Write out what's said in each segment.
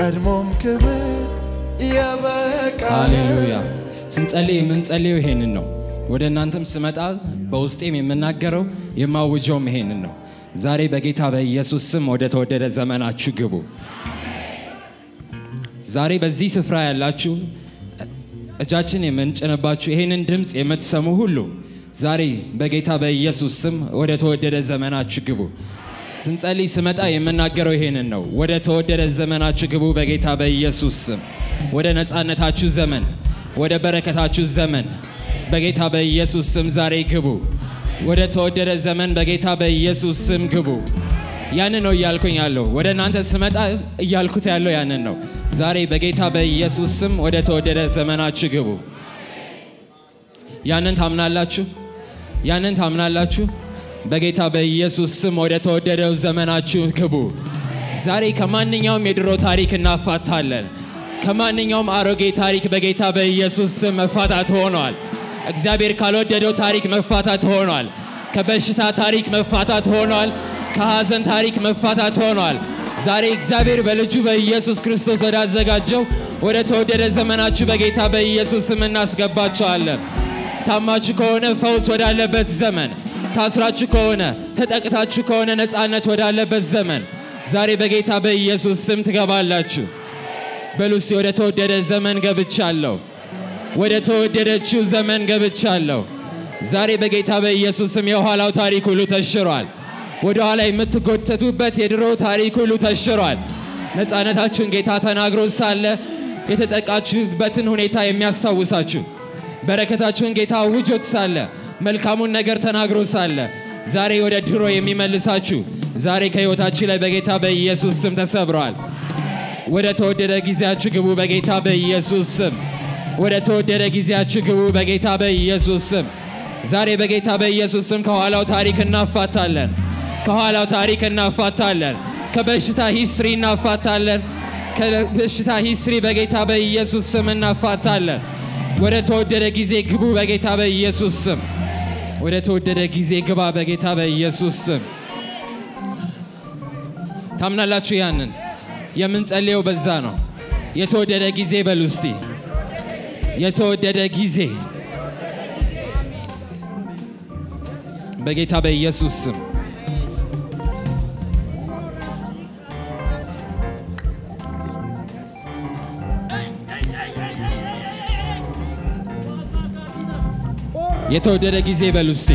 ቀድሞም ክብር የበቃለ ሃሌሉያ። ስንጸልይ የምንጸልየው ይሄንን ነው። ወደ እናንተም ስመጣ በውስጤም የምናገረው የማውጀውም ይሄንን ነው። ዛሬ በጌታ በኢየሱስ ስም ወደ ተወደደ ዘመናችሁ ግቡ። ዛሬ በዚህ ስፍራ ያላችሁ እጃችን የምንጭንባችሁ ይሄንን ድምፅ የምትሰሙ ሁሉ ዛሬ በጌታ በኢየሱስ ስም ወደ ተወደደ ዘመናችሁ ግቡ። ስንጸልይ ስመጣ የምናገረው ይሄንን ነው። ወደ ተወደደ ዘመናችሁ ግቡ በጌታ በኢየሱስ ስም። ወደ ነፃነታችሁ ዘመን፣ ወደ በረከታችሁ ዘመን በጌታ በኢየሱስ ስም ዛሬ ግቡ። ወደ ተወደደ ዘመን በጌታ በኢየሱስ ስም ግቡ። ያንን ነው እያልኩኝ ያለው። ወደ እናንተ ስመጣ እያልኩት ያለው ያንን ነው። ዛሬ በጌታ በኢየሱስ ስም ወደ ተወደደ ዘመናችሁ ግቡ። ያንን ታምናላችሁ? ያንን ታምናላችሁ? በጌታ በኢየሱስ ስም ወደ ተወደደው ዘመናችሁ ግቡ። ዛሬ ከማንኛውም የድሮ ታሪክ እናፋታለን። ከማንኛውም አሮጌ ታሪክ በጌታ በኢየሱስ ስም መፋታት ሆኗል። እግዚአብሔር ካልወደደው ታሪክ መፋታት ሆኗል። ከበሽታ ታሪክ መፋታት ሆኗል። ከሐዘን ታሪክ መፋታት ሆኗል። ዛሬ እግዚአብሔር በልጁ በኢየሱስ ክርስቶስ ወዳዘጋጀው ወደ ተወደደ ዘመናችሁ በጌታ በኢየሱስ ስም እናስገባቸዋለን። ታማችሁ ከሆነ ፈውስ ወዳለበት ዘመን፣ ታስራችሁ ከሆነ ተጠቅታችሁ ከሆነ ነፃነት ወዳለበት ዘመን ዛሬ በጌታ በኢየሱስ ስም ትገባላችሁ። በሉሲ ወደ ተወደደ ዘመን ገብቻለሁ። ወደ ተወደደችው ዘመን ገብቻለሁ። ዛሬ በጌታ በኢየሱስ ስም የኋላው ታሪክ ሁሉ ተሽሯል። ወደ ኋላ የምትጎተቱበት የድሮ ታሪክ ሁሉ ተሽሯል። ነፃነታችሁን ጌታ ተናግሮ ሳለ የተጠቃችሁበትን ሁኔታ የሚያስታውሳችሁ በረከታችሁን ጌታ አውጆት ሳለ መልካሙን ነገር ተናግሮ ሳለ ዛሬ ወደ ድሮ የሚመልሳችሁ ዛሬ ከሕይወታችሁ ላይ በጌታ በኢየሱስ ስም ተሰብረዋል። ወደ ተወደደ ጊዜያችሁ ግቡ በጌታ በኢየሱስ ስም። ወደ ተወደደ ጊዜያችሁ ግቡ በጌታ በኢየሱስ ስም። ዛሬ በጌታ በኢየሱስ ስም ከኋላው ታሪክ እናፋታለን። ከኋላው ታሪክ እናፋታለን። ከበሽታ ሂስትሪ እናፋታለን። ከበሽታ ሂስትሪ በጌታ በኢየሱስ ስም እናፋታለን። ወደ ተወደደ ጊዜ ግቡ በጌታ በኢየሱስ ስም። ወደ ተወደደ ጊዜ ግባ በጌታ በኢየሱስ ስም። ታምናላችሁ? ያንን የምንጸልየው በዛ ነው። የተወደደ ጊዜ በሉ እስቲ። የተወደደ ጊዜ በጌታ በኢየሱስ ስም የተወደደ ጊዜ በሉ እስቲ።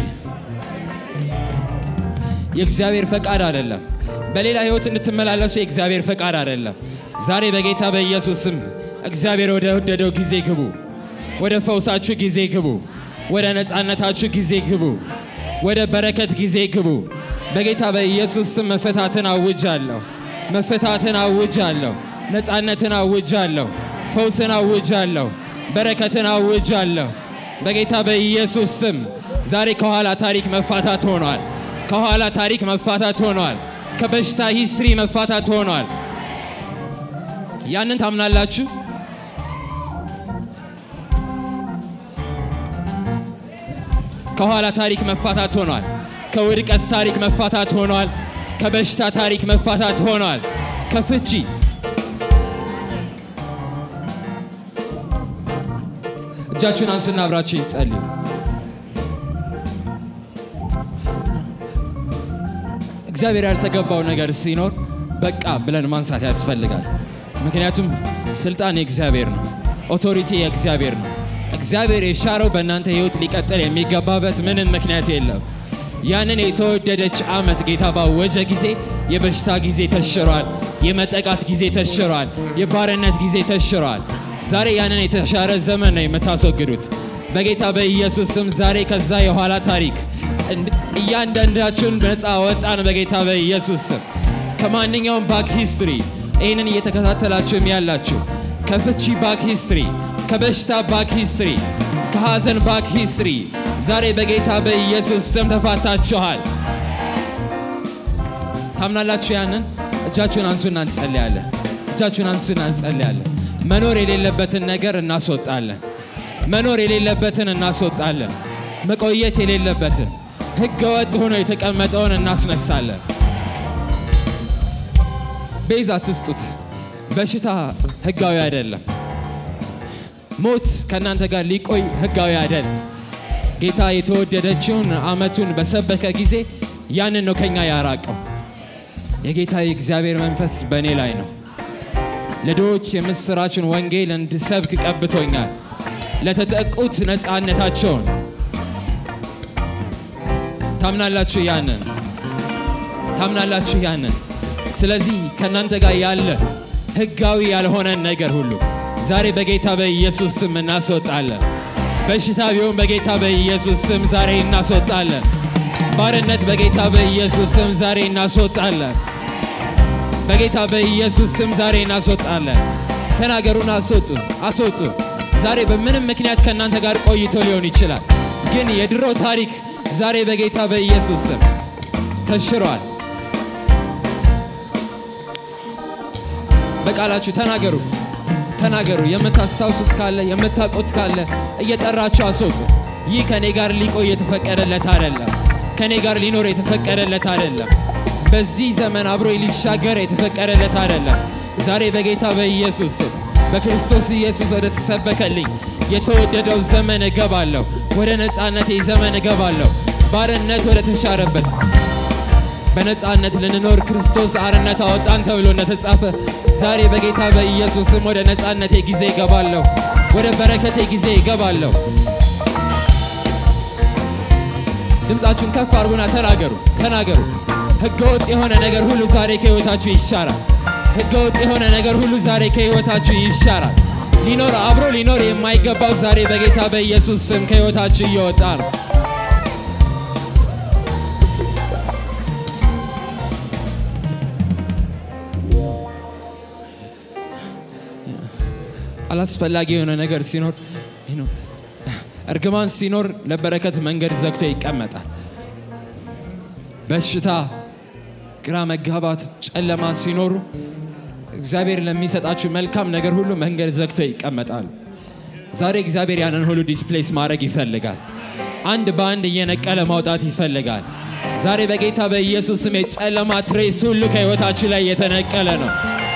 የእግዚአብሔር ፈቃድ አይደለም። በሌላ ህይወት እንድትመላለሱ የእግዚአብሔር ፈቃድ አይደለም። ዛሬ በጌታ በኢየሱስ ስም እግዚአብሔር ወደ ወደደው ጊዜ ግቡ። ወደ ፈውሳችሁ ጊዜ ግቡ። ወደ ነፃነታችሁ ጊዜ ግቡ። ወደ በረከት ጊዜ ግቡ። በጌታ በኢየሱስ ስም መፈታትን አውጃለሁ። መፈታትን አውጃለሁ። ነፃነትን አውጃለሁ። ፈውስን አውጃለሁ። በረከትን አውጃለሁ። በጌታ በኢየሱስ ስም ዛሬ ከኋላ ታሪክ መፋታት ሆኗል። ከኋላ ታሪክ መፋታት ሆኗል። ከበሽታ ሂስትሪ መፋታት ሆኗል። ያንን ታምናላችሁ? ከኋላ ታሪክ መፋታት ሆኗል። ከውድቀት ታሪክ መፋታት ሆኗል። ከበሽታ ታሪክ መፋታት ሆኗል። ከፍቺ እጃችሁን አንሱና አብራችሁ ይጸልዩ። እግዚአብሔር ያልተገባው ነገር ሲኖር በቃ ብለን ማንሳት ያስፈልጋል። ምክንያቱም ስልጣን የእግዚአብሔር ነው። ኦቶሪቲ የእግዚአብሔር ነው። እግዚአብሔር የሻረው በእናንተ ህይወት ሊቀጥል የሚገባበት ምንም ምክንያት የለም። ያንን የተወደደች ዓመት ጌታ ባወጀ ጊዜ የበሽታ ጊዜ ተሽሯል። የመጠቃት ጊዜ ተሽሯል። የባርነት ጊዜ ተሽሯል። ዛሬ ያንን የተሻረ ዘመን ነው የምታስወግዱት በጌታ በኢየሱስ ስም። ዛሬ ከዛ የኋላ ታሪክ እያንዳንዳችሁን ነፃ ወጣን በጌታ በኢየሱስ ስም። ከማንኛውም ባክ ሂስትሪ ይህንን እየተከታተላችሁም ያላችሁ ከፍቺ ባክ ሂስትሪ፣ ከበሽታ ባክ ሂስትሪ፣ ከሐዘን ባክ ሂስትሪ ዛሬ በጌታ በኢየሱስ ስም ተፋታችኋል። ታምናላችሁ? ያንን እጃችሁን አንሱና እንጸልያለን። እጃችሁን አንሱና እንጸልያለን። መኖር የሌለበትን ነገር እናስወጣለን። መኖር የሌለበትን እናስወጣለን። መቆየት የሌለበትን ሕገ ወጥ ሆኖ የተቀመጠውን እናስነሳለን። ቤዛ ትስጡት። በሽታ ህጋዊ አይደለም። ሞት ከእናንተ ጋር ሊቆይ ህጋዊ አይደለም። ጌታ የተወደደችውን ዓመቱን በሰበከ ጊዜ ያንን ነው ከኛ ያራቀው። የጌታ የእግዚአብሔር መንፈስ በእኔ ላይ ነው። ለድሆች የምስራችን ወንጌል እንድሰብክ ቀብቶኛል። ለተጠቁት ነፃነታቸውን ታምናላችሁ? ያንን ታምናላችሁ? ያንን ስለዚህ ከእናንተ ጋር ያለ ህጋዊ ያልሆነን ነገር ሁሉ ዛሬ በጌታ በኢየሱስ ስም እናስወጣለን። በሽታ ቢሆን በጌታ በኢየሱስ ስም ዛሬ እናስወጣለን። ባርነት በጌታ በኢየሱስ ስም ዛሬ እናስወጣለን። በጌታ በኢየሱስ ስም ዛሬ እናስወጣለን። ተናገሩን፣ አስወጡ፣ አስወጡ። ዛሬ በምንም ምክንያት ከእናንተ ጋር ቆይቶ ሊሆን ይችላል፣ ግን የድሮ ታሪክ ዛሬ በጌታ በኢየሱስ ስም ተሽሯል። በቃላችሁ ተናገሩ፣ ተናገሩ። የምታስታውሱት ካለ የምታውቁት ካለ እየጠራችሁ አስወጡ። ይህ ከኔ ጋር ሊቆይ የተፈቀደለት አይደለም። ከኔ ጋር ሊኖር የተፈቀደለት አይደለም። በዚህ ዘመን አብሮ ሊሻገር የተፈቀደለት አይደለም። ዛሬ በጌታ በኢየሱስ ስም በክርስቶስ ኢየሱስ ወደ ተሰበከልኝ የተወደደው ዘመን እገባለሁ። ወደ ነፃነቴ ዘመን እገባለሁ። ባርነት ወደ ተሻረበት በነፃነት ልንኖር ክርስቶስ አርነት አወጣን ተብሎ እንደተጻፈ ዛሬ በጌታ በኢየሱስ ስም ወደ ነፃነቴ ጊዜ እገባለሁ። ወደ በረከቴ ጊዜ እገባለሁ። ድምፃችሁን ከፍ አድርጉና ተናገሩ፣ ተናገሩ። ህገወጥ የሆነ ነገር ሁሉ ዛሬ ከህይወታችሁ ይሻራል። ህገወጥ የሆነ ነገር ሁሉ ዛሬ ከህይወታችሁ ይሻራል። ሊኖር አብሮ ሊኖር የማይገባው ዛሬ በጌታ በኢየሱስ ስም ከህይወታችሁ እየወጣ ነው። አላስፈላጊ የሆነ ነገር ሲኖር እርግማን ሲኖር ለበረከት መንገድ ዘግቶ ይቀመጣል። በሽታ፣ ግራ መጋባት፣ ጨለማ ሲኖሩ እግዚአብሔር ለሚሰጣችሁ መልካም ነገር ሁሉ መንገድ ዘግቶ ይቀመጣል። ዛሬ እግዚአብሔር ያንን ሁሉ ዲስፕሌስ ማድረግ ይፈልጋል። አንድ በአንድ እየነቀለ ማውጣት ይፈልጋል። ዛሬ በጌታ በኢየሱስ ስም የጨለማ ትሬስ ሁሉ ከህይወታችሁ ላይ የተነቀለ ነው።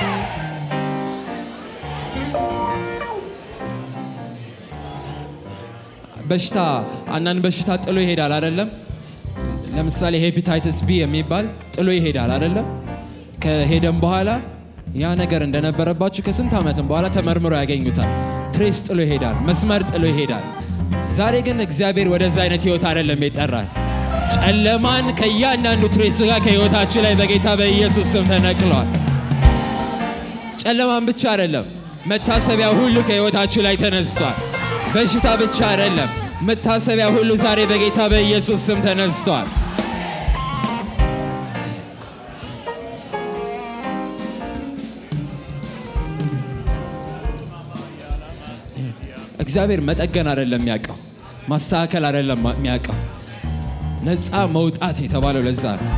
በሽታ አንዳንድ በሽታ ጥሎ ይሄዳል አይደለም። ለምሳሌ ሄፒታይትስ ቢ የሚባል ጥሎ ይሄዳል አይደለም። ከሄደም በኋላ ያ ነገር እንደነበረባችሁ ከስንት ዓመትም በኋላ ተመርምሮ ያገኙታል። ትሬስ ጥሎ ይሄዳል፣ መስመር ጥሎ ይሄዳል። ዛሬ ግን እግዚአብሔር ወደዛ አይነት ህይወት አይደለም ይጠራል። ጨለማን ከእያንዳንዱ ትሬሱ ጋር ከህይወታችሁ ላይ በጌታ በኢየሱስ ስም ተነቅሏል። ጨለማን ብቻ አይደለም፣ መታሰቢያ ሁሉ ከህይወታችሁ ላይ ተነስቷል። በሽታ ብቻ አይደለም፣ መታሰቢያ ሁሉ ዛሬ በጌታ በኢየሱስ ስም ተነስቷል። እግዚአብሔር መጠገን አይደለም የሚያውቀው፣ ማስተካከል አይደለም የሚያውቀው፣ ነፃ መውጣት የተባለው ለዛ ነው።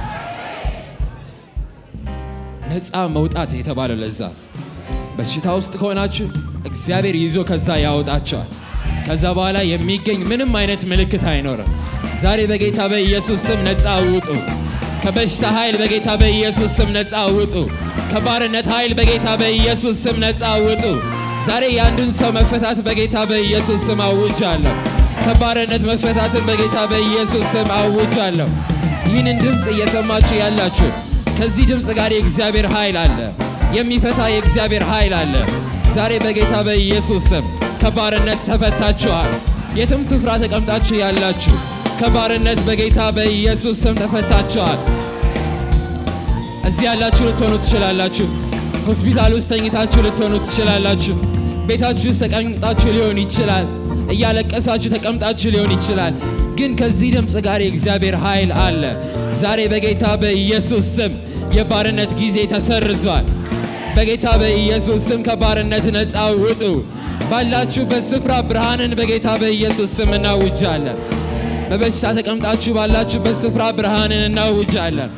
ነፃ መውጣት የተባለው ለዛ ነው። በሽታ ውስጥ ከሆናችሁ እግዚአብሔር ይዞ ከዛ ያወጣቸዋል። ከዛ በኋላ የሚገኝ ምንም አይነት ምልክት አይኖርም። ዛሬ በጌታ በኢየሱስ ስም ነፃ ውጡ። ከበሽታ ኃይል በጌታ በኢየሱስ ስም ነፃ ውጡ። ከባርነት ኃይል በጌታ በኢየሱስ ስም ነፃ ውጡ። ዛሬ የአንድን ሰው መፈታት በጌታ በኢየሱስ ስም አውጃለሁ። ከባርነት መፈታትን በጌታ በኢየሱስ ስም አውጃለሁ። ይህንን ድምፅ እየሰማችሁ ያላችሁ ከዚህ ድምፅ ጋር የእግዚአብሔር ኃይል አለ። የሚፈታ የእግዚአብሔር ኃይል አለ። ዛሬ በጌታ በኢየሱስ ስም ከባርነት ተፈታችኋል። የትም ስፍራ ተቀምጣችሁ ያላችሁ ከባርነት በጌታ በኢየሱስ ስም ተፈታችኋል። እዚህ ያላችሁ ልትሆኑ ትችላላችሁ። ሆስፒታል ውስጥ ተኝታችሁ ልትሆኑ ትችላላችሁ። ቤታችሁ ውስጥ ተቀምጣችሁ ሊሆን ይችላል። እያለቀሳችሁ ተቀምጣችሁ ሊሆን ይችላል። ግን ከዚህ ድምፅ ጋር የእግዚአብሔር ኃይል አለ። ዛሬ በጌታ በኢየሱስ ስም የባርነት ጊዜ ተሰርዟል። በጌታ በኢየሱስ ስም ከባርነት ነፃ ውጡ። ባላችሁበት ስፍራ ብርሃንን በጌታ በኢየሱስ ስም እናውጃለን። በበሽታ ተቀምጣችሁ ባላችሁበት ስፍራ ብርሃንን እናውጃለን።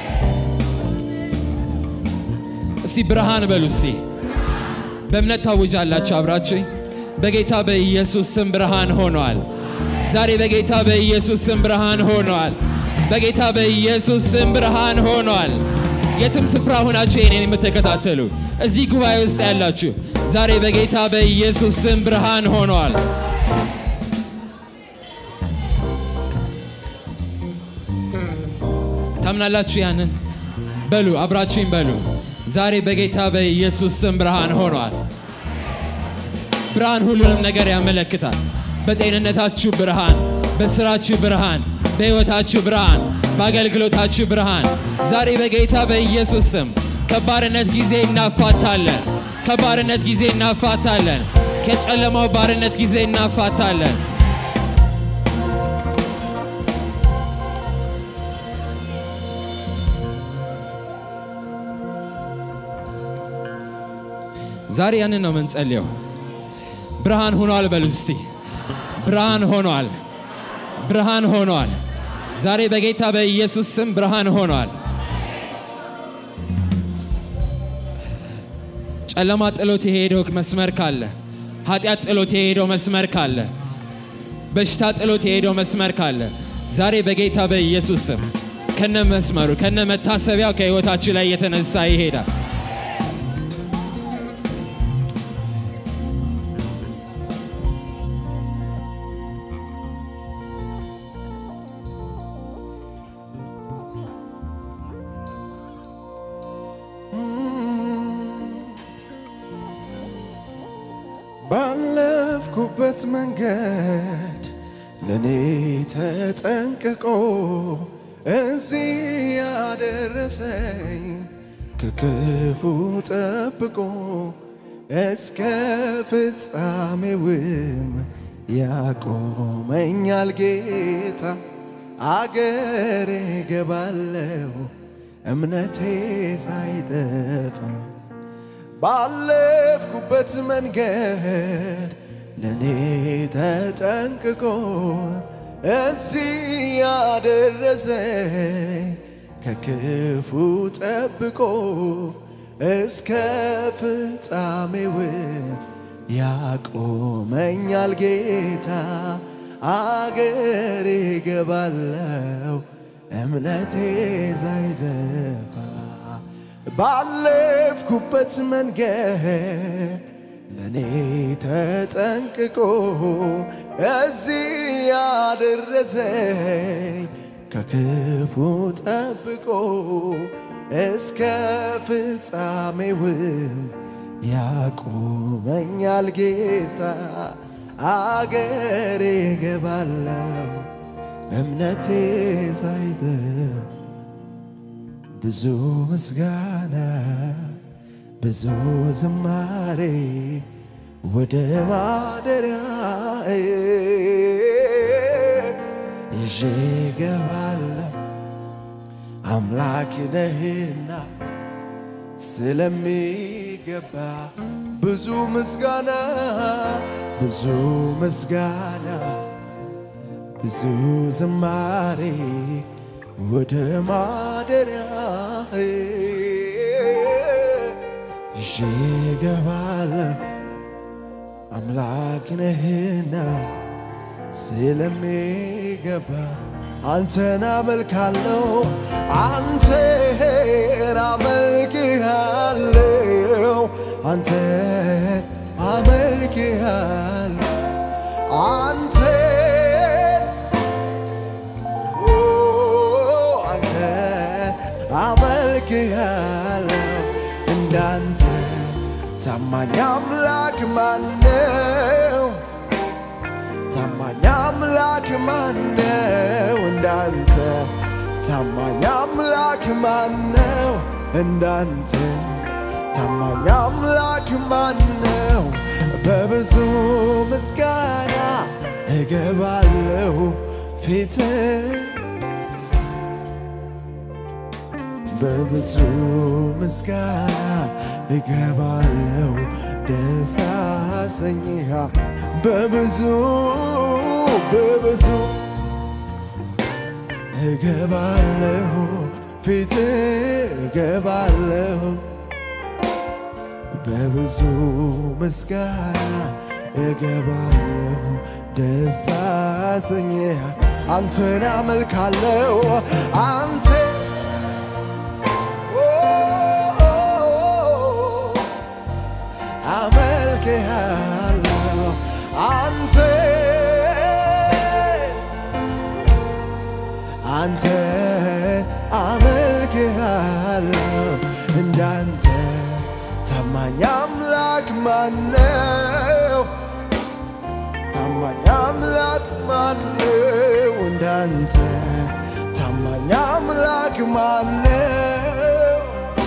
እስቲ ብርሃን በሉ እስቲ በእምነት ታውጃላችሁ አብራችሁ በጌታ በኢየሱስ ስም ብርሃን ሆኗል። ዛሬ በጌታ በኢየሱስ ስም ብርሃን ሆኗል። በጌታ በኢየሱስ ስም ብርሃን ሆኗል። የትም ስፍራ ሆናችሁ የኔን የምትከታተሉ እዚህ ጉባኤ ውስጥ ያላችሁ ዛሬ በጌታ በኢየሱስ ስም ብርሃን ሆኗል። ታምናላችሁ? ያንን በሉ፣ አብራችሁኝ በሉ። ዛሬ በጌታ በኢየሱስ ስም ብርሃን ሆኗል። ብርሃን ሁሉንም ነገር ያመለክታል። በጤንነታችሁ ብርሃን፣ በስራችሁ ብርሃን፣ በሕይወታችሁ ብርሃን፣ በአገልግሎታችሁ ብርሃን። ዛሬ በጌታ በኢየሱስ ስም ከባርነት ጊዜ እናፋታለን። ከባርነት ጊዜ እናፋታለን። ከጨለማው ባርነት ጊዜ እናፋታለን። ዛሬ ያንን ነው የምንጸልየው። ብርሃን ሆኗል በሉ እስቲ። ብርሃን ሆኗል፣ ብርሃን ሆኗል። ዛሬ በጌታ በኢየሱስ ስም ብርሃን ሆኗል። ጨለማ ጥሎት የሄደው መስመር ካለ፣ ኃጢአት ጥሎት የሄደው መስመር ካለ፣ በሽታ ጥሎት የሄደው መስመር ካለ ዛሬ በጌታ በኢየሱስ ስም ከነ መስመሩ ከነ መታሰቢያው ከሕይወታችሁ ላይ የተነሳ ይሄዳል። ባለፍኩበት መንገድ ለእኔ ተጠንቅቆ እዚህ ያደረሰኝ ከክፉ ጠብቆ እስከ ፍጻሜውም ያቆመኛል ጌታ። አገሬ ገባለው እምነቴ ሳይጠፋ ባለፍኩበት መንገድ ለእኔ ተጠንቅቆ እዚህ ያደረሰኝ ከክፉ ጠብቆ እስከ ፍጻሜው ያቆመኛል ጌታ። አገሬ ገባለው እምነቴ ሳይጠፋ ባለፍኩበት መንገድ ለእኔ ተጠንቅቆ እዚህ ያደረሰኝ ከክፉ ጠብቆ እስከ ፍጻሜውም ያቆመኛል ጌታ። አገሬ ገባለው እምነቴ ሳይጠፋ ብዙ ምስጋና ብዙ ዝማሬ ወደ ማደሪያ ይዤ ገባለሁ። አምላክ ነህና ስለሚገባ ብዙ ምስጋና ብዙ ምስጋና ብዙ ዝማሬ ወደ ማደሪያ ይዤ ገባለሁ። አምላክ ነህና ስለሚገባ አንተን አመልካለሁ፣ አንተን አመልክሃለሁ፣ አንተን አመልክሃለሁ፣ አንተን አንተን አመልክሃለሁ። እንዳንተ ታማኝ አምላክ ማነው? ታማኝ አምላክ ማነው? እንዳንተ ታማኝ አምላክ ማነው? እንዳንተ ታማኝ አምላክ ማነው? በብዙ ምስጋና እገባለሁ ፊት በብዙ ምስጋና እገባለሁ ደስ አሰኝሃ በብዙ በብዙ እገባለሁ ፊት እገባለሁ በብዙ ምስጋና እገባለሁ ደስ አሰኝሃ አንተን አመልካለሁ አንተ አመልክሃለሁ አንተ አንተ አመልክሃለሁ እንዳንተ ታማኝ አምላክ ማነው? ታማኝ አምላክ ማነው? እንዳንተ ታማኝ አምላክ ማነው?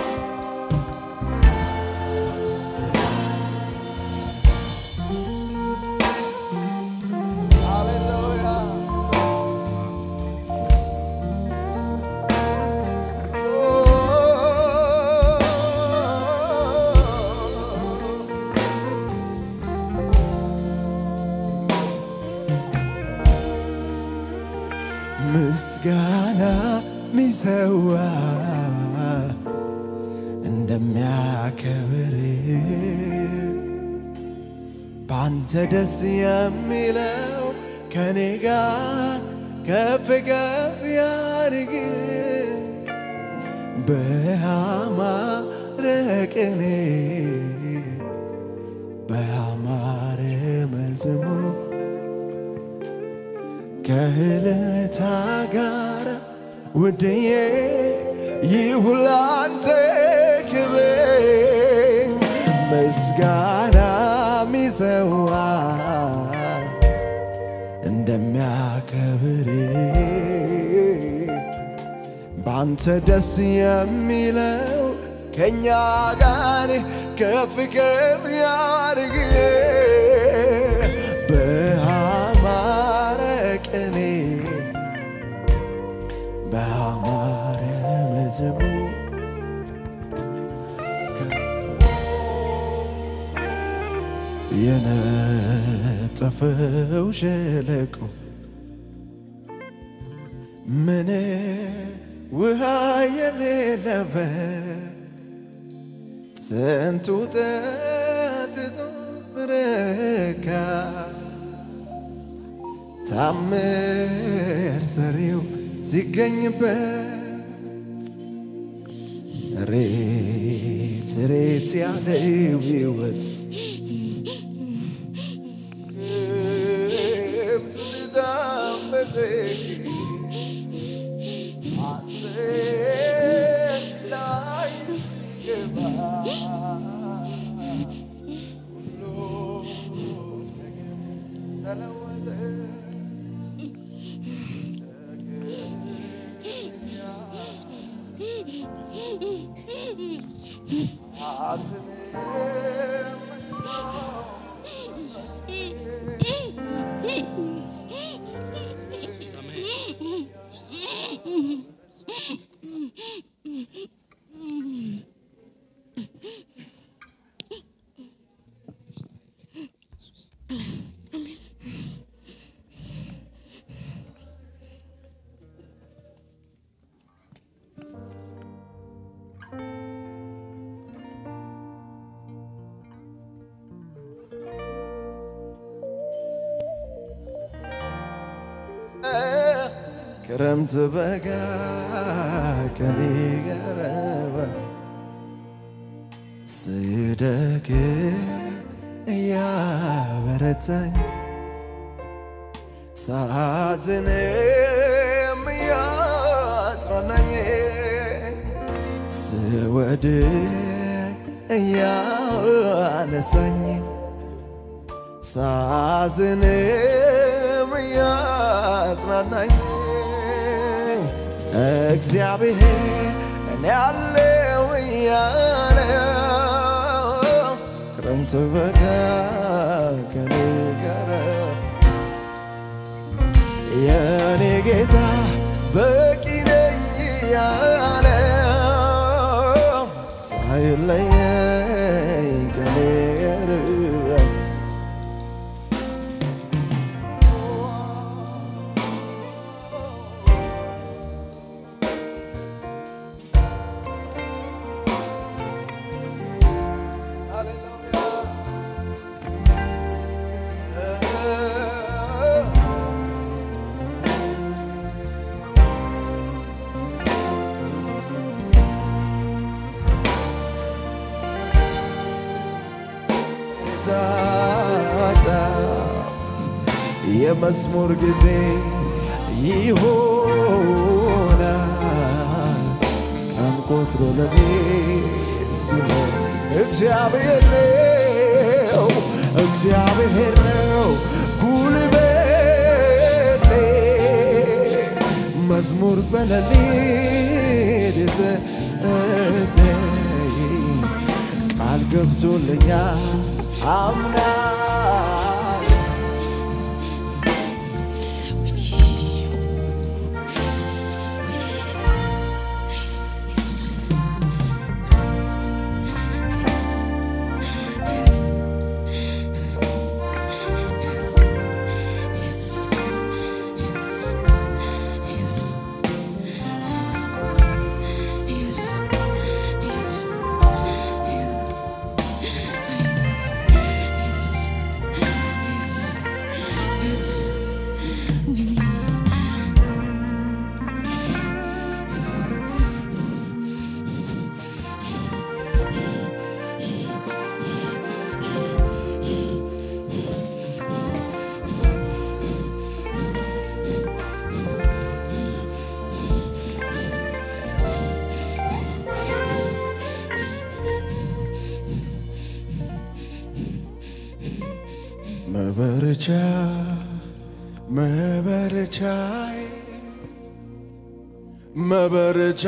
ምስጋና ሚሰዋ እንደሚያከብር ባንተ ደስ የሚለው ከኔ ጋር ከፍ ከፍ ያድርግ በአማረ ቅኔ በአማረ መዝሙር ከእልልታ ጋር ውድዬ ይሁን ላንተ ክብር ምስጋና ሚሰዋ እንደሚያከብር ባንተ ደስ የሚለው ከእኛ ጋር ከፍ ከፍ ያድርግ በአማረ ቅኔ በአማረ መዝሙር የነጠፈው ሸለቆ ምን ውሃ የሌለበት ስንቱ ጠጥቶ ረካ ታምር ሰሪው ሲገኝበት ሬት ሬት ያለው ሕይወት ክረምት በጋ ከኔ ገረበ ስደክ እያበረታኝ ሳዝንም እያጽናናኝ ስወድቅ እያነሳኝ ሳዝንም እያጽናናኝ እግዚአብሔር እኔ ያለው እያለ ክረምት በጋ ከኔ ጋር የኔ ጌታ በቂ ነኝ እያለ ሳይለየኝ ከኔ ጋር ታጣ የመዝሙር ጊዜ ይሆናል ቀን ቆጥሮ ለኔ ሲሆን እግዚአብሔር ነው እግዚአብሔር ነው ጉልበቴ መዝሙር በሌሊት የሰጠኝ ቃል ገብቶልኛል አምናል መበረቻ መበረቻዬ መበረቻ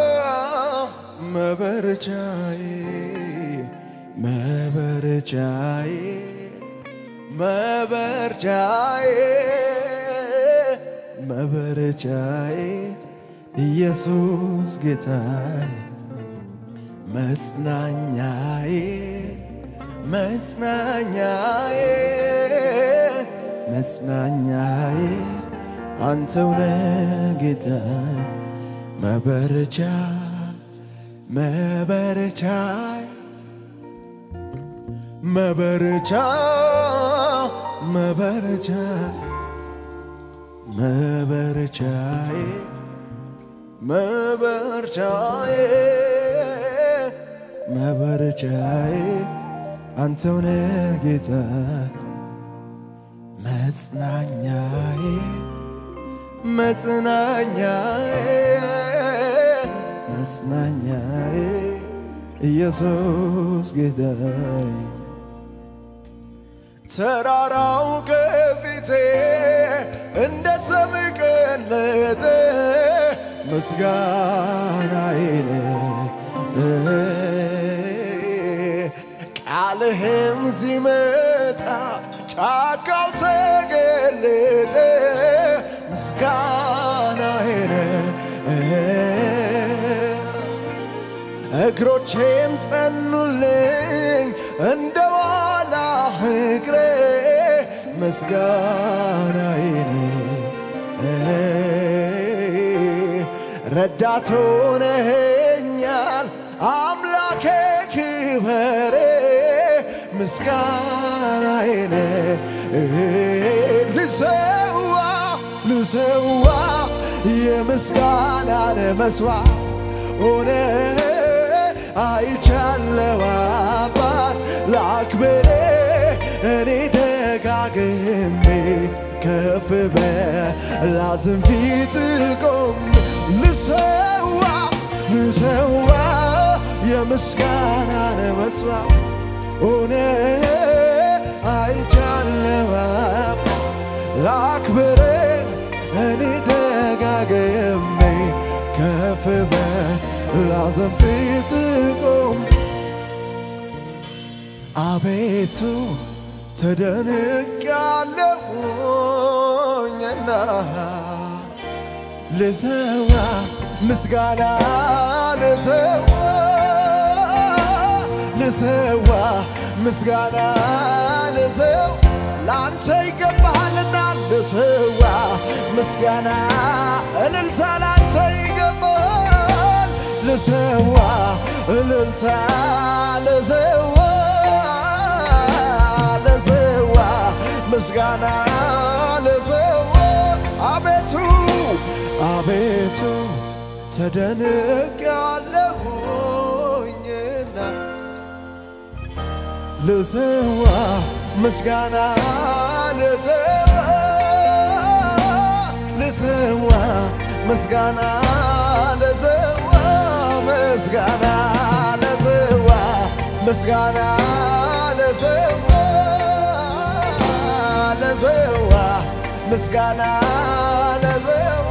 መበረቻዬ መበረቻዬ መበርቻዬ መበረቻዬ ኢየሱስ ጌታዬ መጽናኛዬ መጽናኛዬ መጽናኛዬ አንተውነ ጌታዬ መበረቻ መበረቻ መበረቻ መበረቻ መበረቻዬ መበርቻዬ መበረቻዬ አንተውነ ጌታ መጽናኛዬ መጽናኛዬ መጽናኛዬ ኢየሱስ ጌታዬ ተራራው ከፊቴ እንደ ሰም ቀለጠ ምስጋናዬን ቃልህም ሲመጣ ጫካው ተገለጠ ምስጋናዬን እግሮቼም ጸኑልኝ እንደ ዋላ እግሬ ምስጋናዬን ረዳት ሆነኸኛል አምላኬ ክበሬ ምስጋናዬን ልሰዋ ልሰዋ የምስጋናን መስዋዕት ሆነ አይቻለው አባት ላክብር እኔ ደጋግሜ ከፍ በላዝም ፊት ቆም ልሰዋ ልሰዋ የምስጋናን መስዋዕት ሆነ አይቻለው አባት ላክብር እኔ ደጋግሜ ከፍ በላዘን ፊት ቆም አቤቱ ተደንቅ ያለሁኝና ልሰዋ ምስጋና ልሰዋ ልሰዋ ምስጋና ልሰዋ ለአንተ ይገባሃልና ልሰዋ ምስጋና እልልታ ለአንተ ይገባሃል ልሰዋ እልልታ ልሰዋ ልሰዋ ምስጋና ልሰዋ አቤቱ አቤቱ ተደንቅ ያለሁኝና ልሰዋ ምስጋና ልሰዋ ልሰዋ ምስጋና ልሰዋ ምስጋና ልሰዋ ምስጋና ልሰዋ ልሰዋ ምስጋና ልሰዋ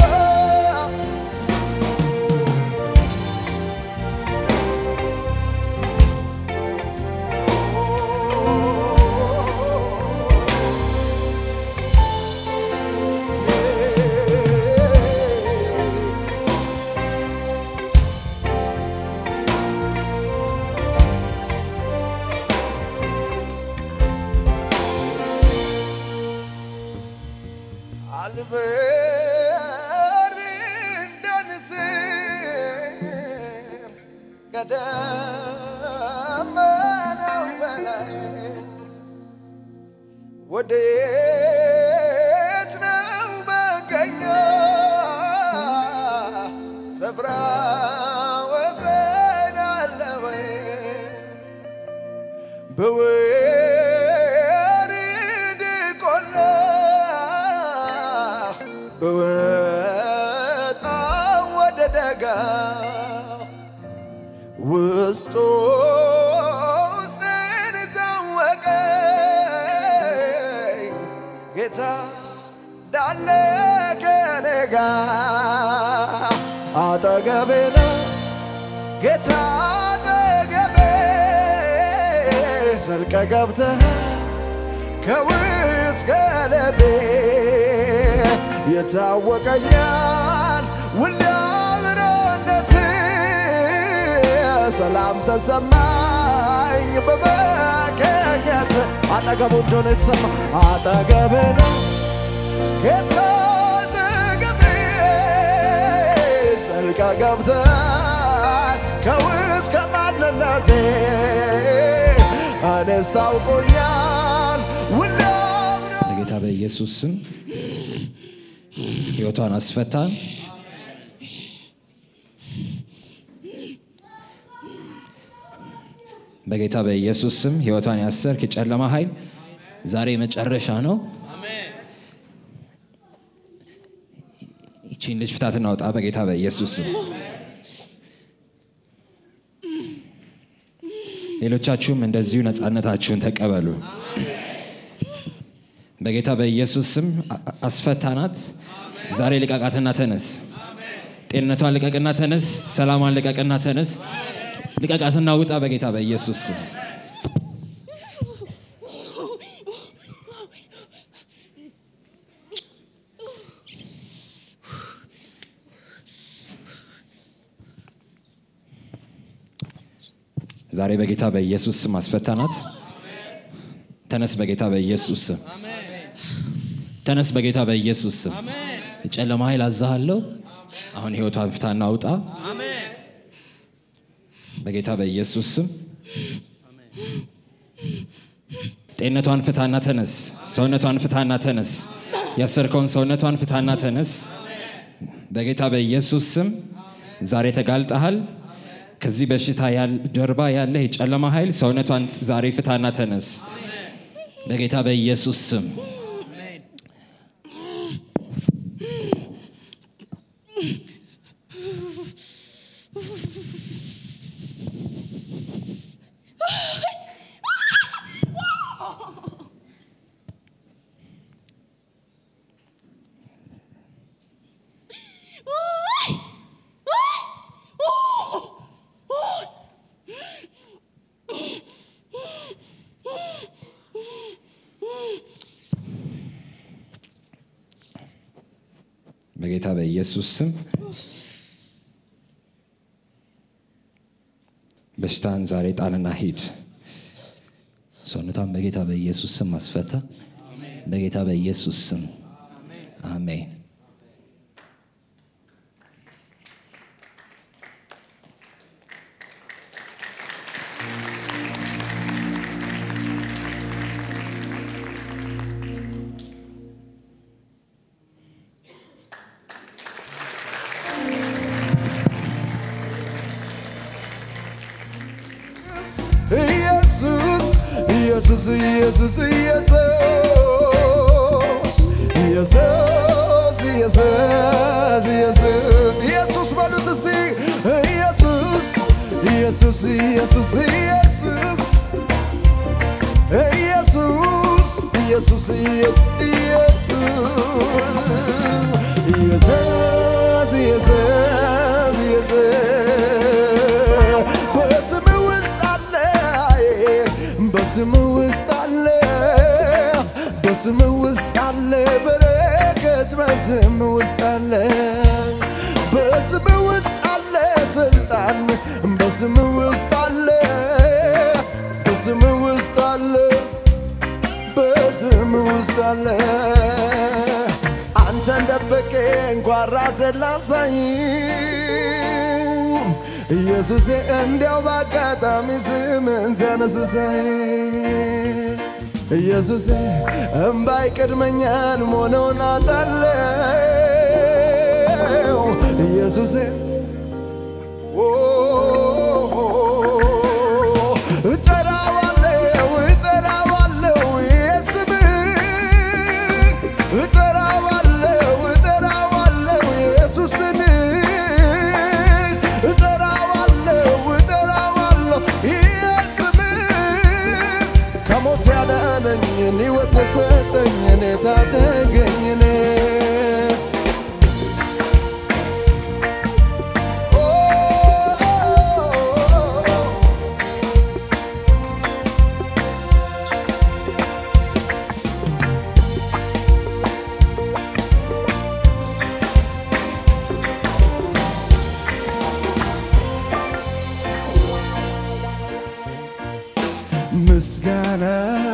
አልበር እንዳንስር ከደመናው በላይ ወዴት ነው መገኛ ስፍራ ወሰን አለ ወይ በወርድ ቆላ በወጣ ወደ ደጋ ውስጡ ውስጥን ታወቀኝ ጌታ እንዳለ ከኔ ጋር አጠገቤ ነው ጌታ አጠገቤ ዘልቀ ገብተህ ከውስጥ ከልቤ ይታወቀኛል ውል አብሮነት ሰላም ተሰማኝ በመገኘት አጠገቡ እንደሆነ የተሰማ አጠገብ ነው ጌታ አጠገቤ ዘልቀ ገብተህ ከውስጥ ከማንነቴ እኔስ ታውቆኛል ውል አብሮ በጌታ በኢየሱስ ስም ሕይወቷን አስፈታን። በጌታ በኢየሱስ ስም ሕይወቷን ያሰርክ የጨለማ ኃይል ዛሬ መጨረሻ ነው። ይቺን ልጅ ፍታት እናውጣ በጌታ በኢየሱስ ስም። ሌሎቻችሁም እንደዚሁ ነፃነታችሁን ተቀበሉ። በጌታ በኢየሱስ ስም አ- አስፈታናት። ዛሬ ልቀቃትና ተነስ። ጤንነቷን ልቀቅና ተነስ። ሰላሟን ልቀቅና ተነስ። ልቀቃትና ውጣ በጌታ በኢየሱስ ስም። ዛሬ በጌታ በኢየሱስ ስም አስፈታናት። ተነስ በጌታ በኢየሱስ ስም። ተነስ በጌታ በኢየሱስ ስም። የጨለማ ኃይል አዛሃለሁ። አሁን ህይወቷን ፍታና ውጣ በጌታ በኢየሱስ ስም። ጤንነቷን ፍታና ተነስ። ሰውነቷን ፍታና ተነስ። ያሰርከውን ሰውነቷን ፍታና ተነስ በጌታ በኢየሱስ ስም። ዛሬ ተጋልጠሃል። ከዚህ በሽታ ያል- ጀርባ ያለ የጨለማ ኃይል ሰውነቷን ዛሬ ፍታና ተነስ በጌታ በኢየሱስ ስም። በጌታ በኢየሱስ ስም በሽታን ዛሬ ጣልና ሂድ። ሰውነቷን በጌታ በኢየሱስ ስም አስፈታ። በጌታ በኢየሱስ ስም አሜን። ኢየሱስ ኢየሱስ ኢየሱስ ኢየሱስ ኢየሱስ ኢየሱስ ኢየሱስ ኢየሱስ በሉት እስቲ ኢየሱስ ኢየሱስ ኢየሱስ ኢየሱስ ኢየሱስ ኢየሱስ ኢየሱስ ኢየሱስ ኢየሱስ ኢየሱስ ኢየሱስ በስም ውስጥ አለ በስም ውስጥ አለ በስም ውስጥ አለ በረከት በስም ውስጥ አለ በስም ውስጥ አለ ስልጣን በስም ውስጥ አለ በስም ውስጥ አለ በስም ውስጥ አለ አንተን ደብቄ እንኳን ራሴን ላሳይ ኢየሱሴ እንዲያው በአጋጣሚ ስምን ሲያነሱሳይ ኢየሱሴ እምባይ ቅድመኛን መሆነውን አጣለው ኢየሱሴ ኦ እጠራዋለሁ እጠራዋለሁ የስምህን እጠራዋለሁ እጠራዋለሁ ኢየሱስን እጠራዋለሁ እጠራዋለሁ የስምህን ከሞት ያዳነኝን ሕይወት የሰጠኝን የታደገኝን ምስጋና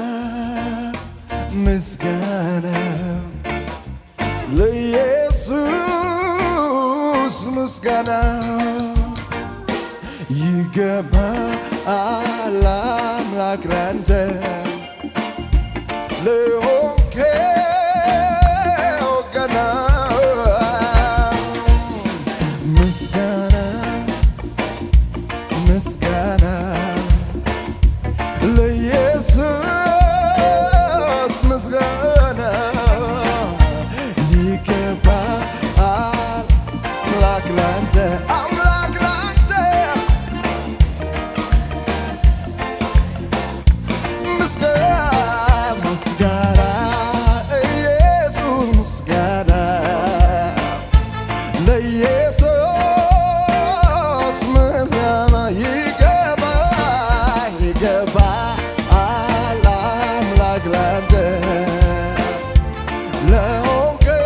ምስጋና ለኢየሱስ ምስጋና ይገባል አምላክ ላንተ ለሆንከው ገና ምስጋና ምስጋና ለኢየሱስ ምስጋና ይገባል አምላክ ላንተ አምላክ ላንተ ምስጋና ምስጋና ኢየሱስ ምስጋና ለኢየሱስ ምስጋና ይገባ ይገባ አምላክ ላንተ ለሆንከው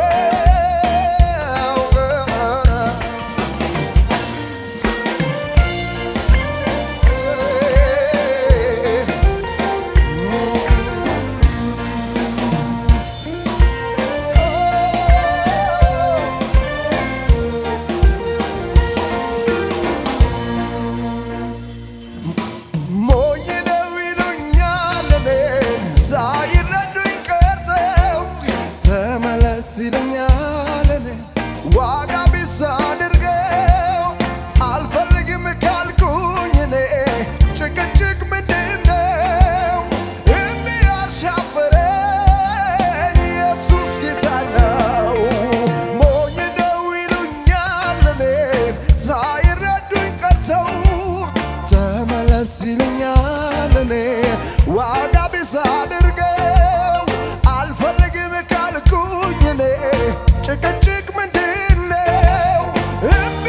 ሞኝ ነው ይሉኛል እኔን ሳይረዱኝ ቀርተው ተመለስ ይለኛል እኔን ዋጋ ቢስ አድርገው አልፈልግም ካልኩኝ እኔ ጭቅጭቅ ምንድን ነው የሚያሻፍረኝ ኢየሱስ ጌታ ነው ሞኝ ነው ይሉኛል እኔን ሳይረዱኝ ቀርተው ተመለስ ይሉኛል እኔ ዋጋ ቢስ አድርገው አልፈልግም ካልኩኝ እኔ ጭቅጭቅ ምንድን ነው እምቢ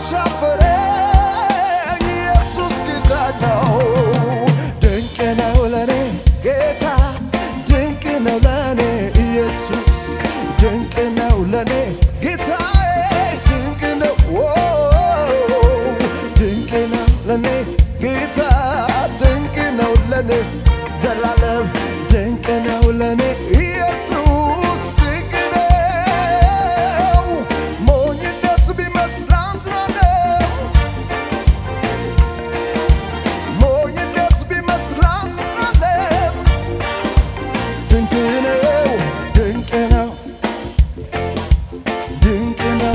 አሻፈረኝ ኢየሱስ ጌታ ነው ድንቅ ነው ለኔ ጌታ ድንቅ ነው ለኔ ኢየሱስ ድንቅ ነው ለኔ ጌታዬ ድንቅ ነው ኦ ድንቅ ነው ለኔ ጌታ ድንቅ ነው ለኔ ዘላለም ድንቅ ነው ለኔ ኢየሱስ ድንቅ ነው ሞኝነት ቢመስላት ነው ሞኝነት ቢመስላት ነው ድንቅ ነው ድንቅ ነው ድንቅ ነው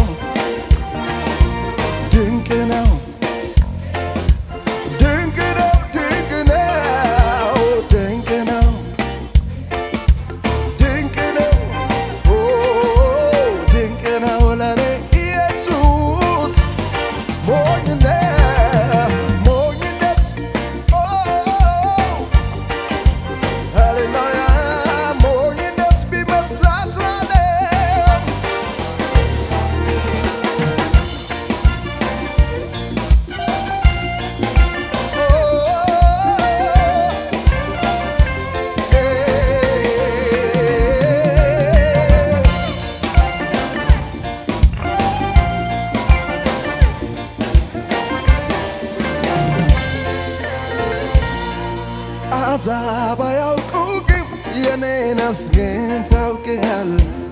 ድንቅ ነው ድንቅ ነው ድንቅ ነው ድንቅ ባያውቁ ግን የኔ ነፍስ ግን ታውቅሃል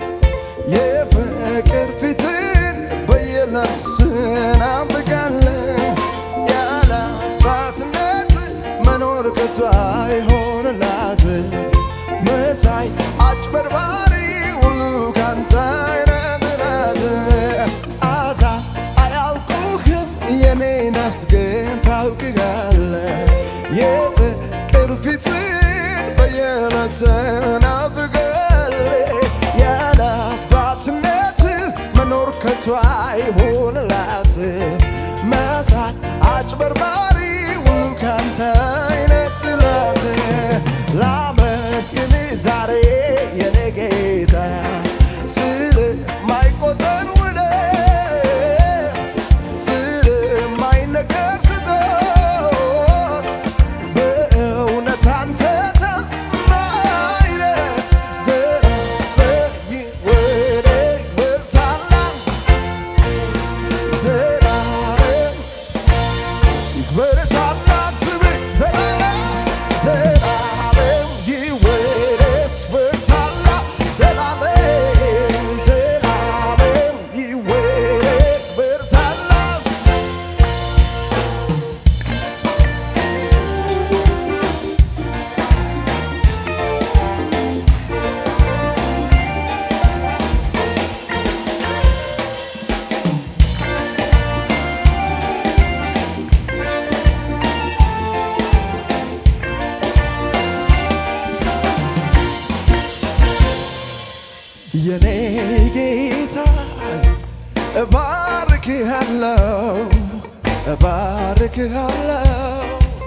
የፍቅር ፊትን በየዕለቱ ስናፍቃለን ያለ አባትነት መኖር ከቶ አይሆንላት መሳይ አጭበርባሪ ሁሉ ካንተ አይነት ናት አዛ አያውቁህም የኔ ነፍስ ግን ታውቅሃለህ የፍቅር ፊትን በየዕለቱ ናፍቃለህ ያለ አባትነት መኖር ከቶ አይሆንላት መሳት አጭበርባሪ ሁሉ ካንተ አይነጥላት ላመስግን ዛሬ የኔ ጌታ ስለማይቆጠር ውለታ ስለማይነገር ስጦት በእውነት አንተ ታማኝ ነህ። ዘላለም ይወደድ ታላቅ ዘላለም ይክበር ታላቅ ስምህ ዘላለም ዘላለም ይወደስ በታላቅ ዘላለም ዘላለም ይወደድ በታላቅ የኔ ጌታ እባርክሃለሁ እባርክሃለሁ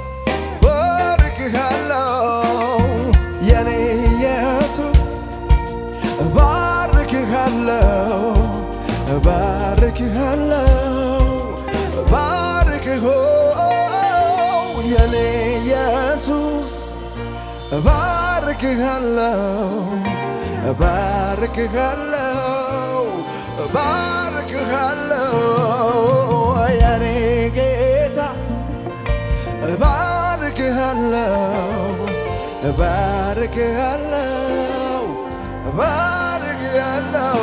እባርክሃለሁ የኔ ኢየሱስ እባርክሃለሁ እባርክሃለሁ እባርክሆ የኔ ኢየሱስ እባርክሃለሁ እባርክሃለሁ እባርክሃለሁ የኔ ጌታ እባርክሃለሁ እባርክሃለሁ እባርክሃለሁ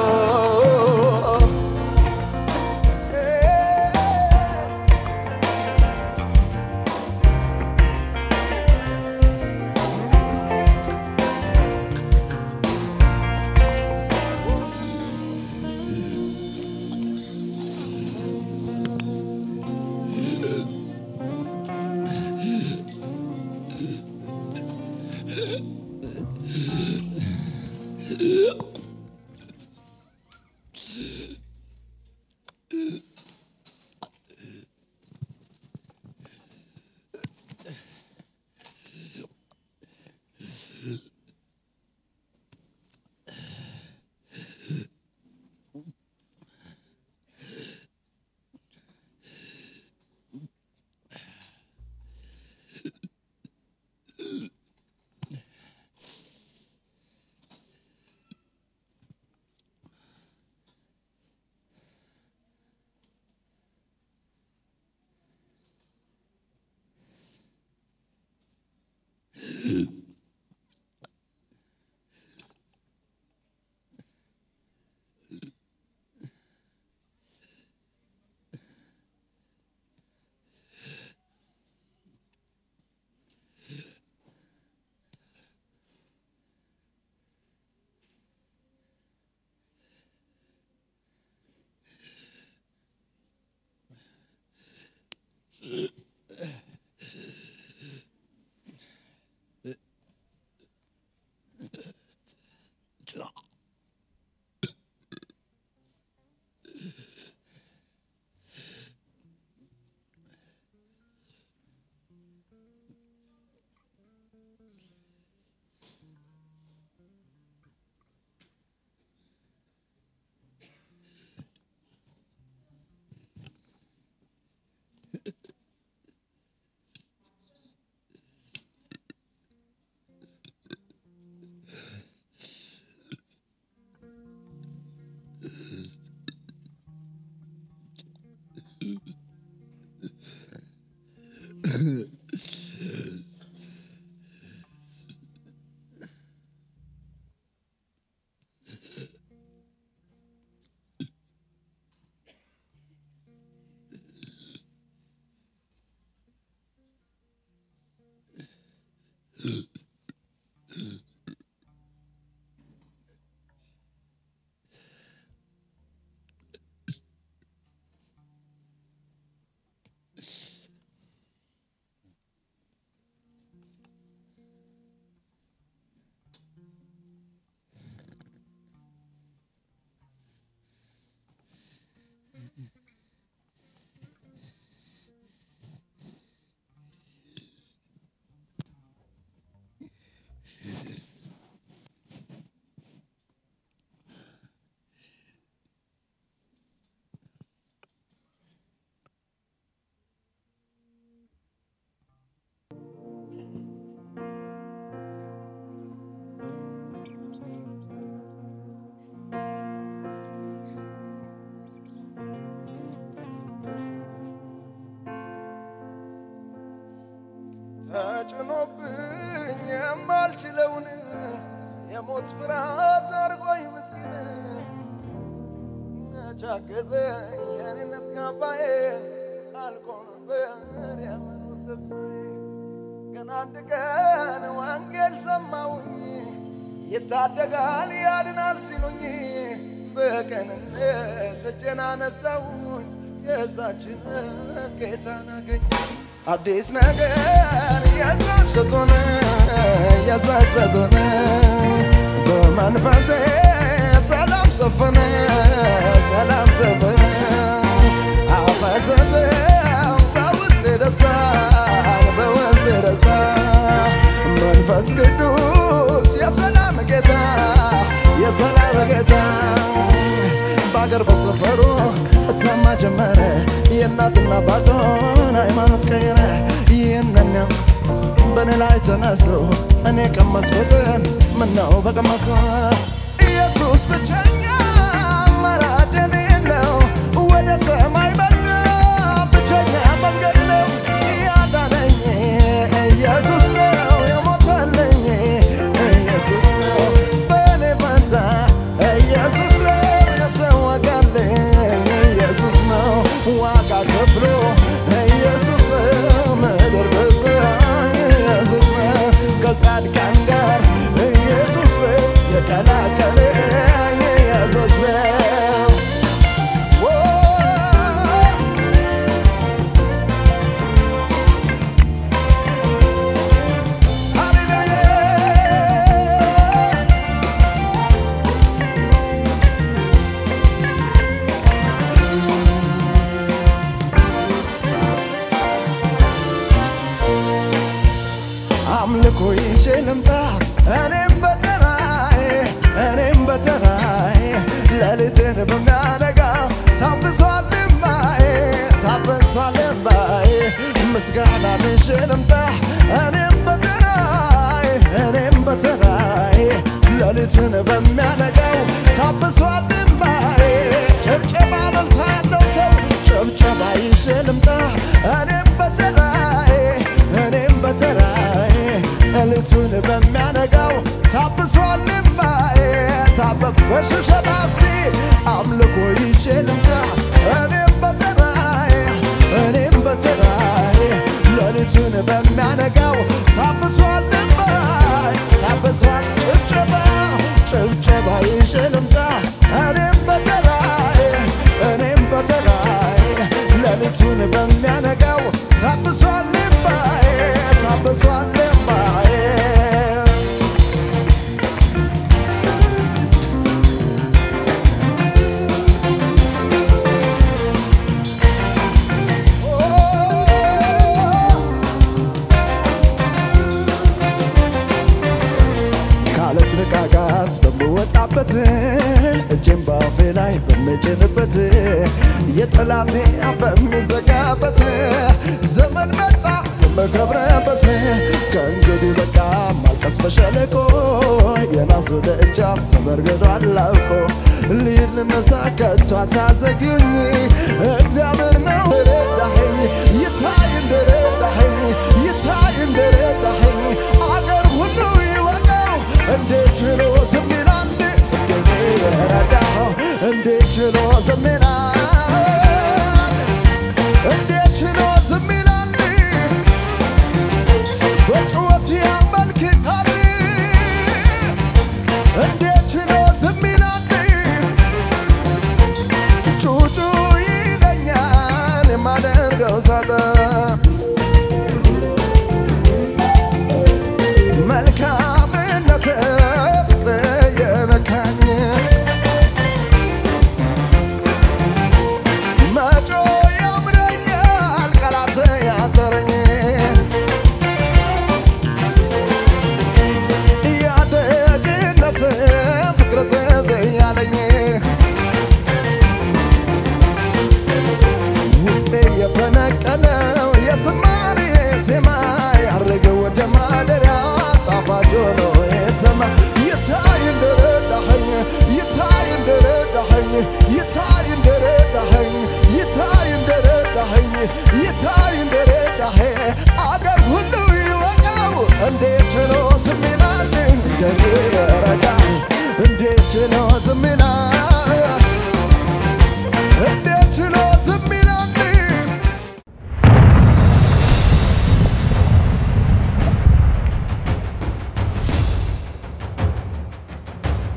ተጭኖብኝ የማልችለውን የሞት ፍርሃት አርጎኝ ምስኪን ቻገዘ የኔነት ካባዬ አልቆ ነበር የመኖር ተስፋዬ ግን አንድ ቀን ወንጌል ሰማሁኝ ይታደጋል ያድናል ሲሉኝ በቀንነት እጄን አነሳሁኝ የዛችን ጌታን አገኘ አዲስ ነገር የዛሸት ሆነ የዛሸት ሆነ በመንፈሴ ሰላም ሰፈነ ሰላም ሰፈነ አፈሰሰው በውስጤ ደስታ በውስጤ ደስታ መንፈስ ቅዱስ የሰላም ጌታ የሰላም ጌታ በአገር በሰፈሩ እታማ ጀመረ የእናትና አባቱን ሃይማኖት ቀየረ ይህንን በእኔ ላይ ተነሱ እኔ ቀመስኩትን ምነው በቀመሱ ኢየሱስ ብቸኛ አማራጭ እኔ ነው ወደ ሰማይ በራ ብቸኛ መንገድ ነው ያዳነኝ ኢየሱስ ነው የሞተልኝ ኢየሱስ ነው በእኔ ፈንታ ኢየሱስ ነው የተወጋልኝ ኢየሱስ ነው ዋጋ ከፍሎ ኢየሱስ ምድር ገዛ ኢየሱስ ነው ከጻድቃን ጋር ኢየሱስ ነው የቀላቀለኝ ኢየሱስ ነው ኦ ሃሌሉያ አምልኮ ይዤ ልምጣ እኔም በተራዬ እኔም በተራዬ ሌሊትን በሚያነጋው ታብሷል እምባዬ ታብሷል እምባዬ ምስጋና ይዤ ልምጣ እኔም በተራዬ እኔም በተራዬ ሌሊትን በሚያነጋው ታብሷል እምባዬ ጭብጨባ እልልታ ያለው ሰው ጭብጨባ ይዤ ልምጣ እኔም በተራዬ እኔም በተራዬ ሌሊቱን በሚያነጋው ታብሷል እምባዬ ታበብ በሽብሸባ ሲ አምልኮ ይዤ ልምጣ እኔም በተራዬ እኔም በተራዬ ሌሊቱን በሚያነጋው ታብሷል እምባዬ ታብሷል ጭብጨባ ጭብጨባ ይዤ ልምጣ እኔም በተራዬ እኔም በተራዬ ሌሊቱን በሚያነጋው ታብሷል እምባዬ ታብሷል እምባዬ ካለት ንቃቃት በምወጣበት እጄን ባፌ ላይ በምጭንበት የጠላቴ በሚዘጋበት ዘመን መጣ የምከብረበት ከእንግዲህ በቃ ማልቀስ በሸለቆ የናሱ ደጃፍ ተበርግዷል አውቆ ልሂድ ልነሳ ከቶ አታዘግዩኝ እግዚአብሔር ነው ረዳኸኝ ይታይ እንደረዳኸኝ ይታይ እንደረዳኸኝ አገር ሁሉ ይወቀው እንዴት ችሎ ዝም ይላል እንዴት ረዳኸው እንዴት ችሎ ዝም ይላል እንዴት ችሎ ዝም ይላል በጩኸት ያመልክ መልካምነት ፍቅር የነካኝ መጮ ያምረኛል ቃላት ያጠረኝ ያደግነት ፍቅር ተዘያለኝ ውስጤ የፈነቀለው የዝማሬ ዜማ ያረገ ወደ ማደሪያ ጣፋጭ ሆኖ የሰማ ይታይ እንደረዳኸኝ ይታይ እንደረዳኸኝ ይታይ እንደረዳኸኝ ይታይ እንደረዳኸኝ ይታይ